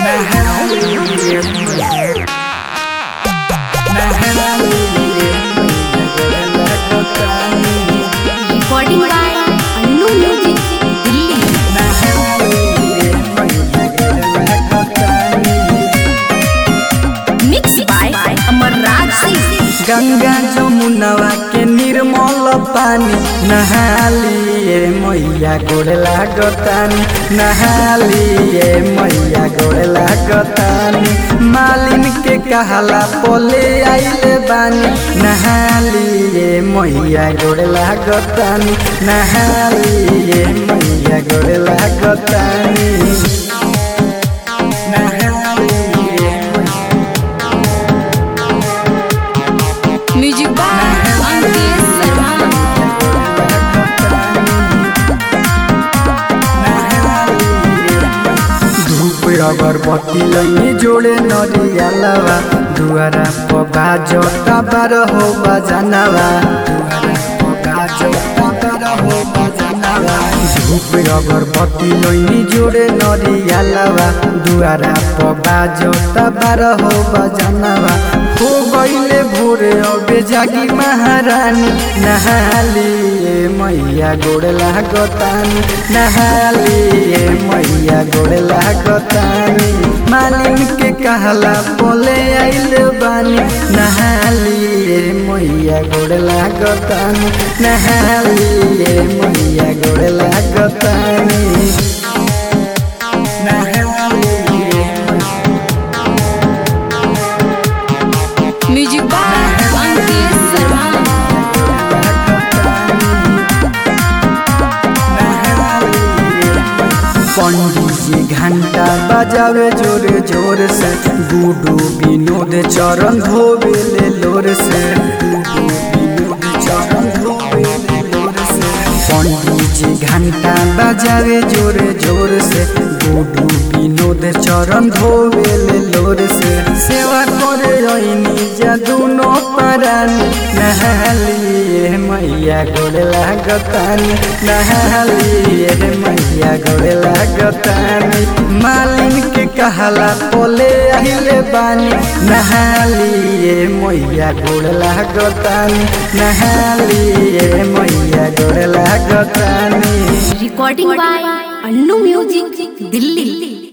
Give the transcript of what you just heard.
recording by Annu Music, Delhi. Mixed by Amarraj Singh. Ganga जमुनवा के निर्मल पानी नहालिए मैया गोड़ लागतानी नहालिए मैया गोड़ लागतानी मालिन के कहला पोले आइले बानी नहालिए मैया गोड़ लागतानी नहालिए मैया गोड़ लागतानी नहालिए Music by Ankesh Sarma. धूप अगरबत्ती लैनी जोड़े नरियालवा दुआरा पगा जोता बार हो बजानवा दुआरा पगा जोता बार हो बजानवा धूप अगरबत्ती लैनी जोड़े नरियालवा दुआरा पगा जोता बार हो बजानवा हो गईले भोरे अबे जागी महारानी नहालिए मैया गोड़ लागतानी नहालिए मैया गोड़ लागतानी मालिन के कहला बोले आइल बानी नहालिए मैया गोड़ लागतानी नहालिए मैया गोड़ लागतानी नहालिए Music by Ankesh Sarma. पंडित जी घंटा बजावे जोर जोर से गुडू विनोद चरण धोवे ले लोर से गुडू विनोद चरण धोवे ले लोर से पंडित जी घंटा बजावे जोर जोर से गुडू विनोद चरण धोवे ले लोर से सेवा करे ऐनी जा दुनो परानी नहालिए मैया गोड़ लागतानी नहालिए मैया गोड़ लागतानी मालिन के कहला पोले आइले बानी नहालिए मैया गोड़ लागतानी नहालिए मैया गोड़ लागतानी Recording by Annu Music, Delhi.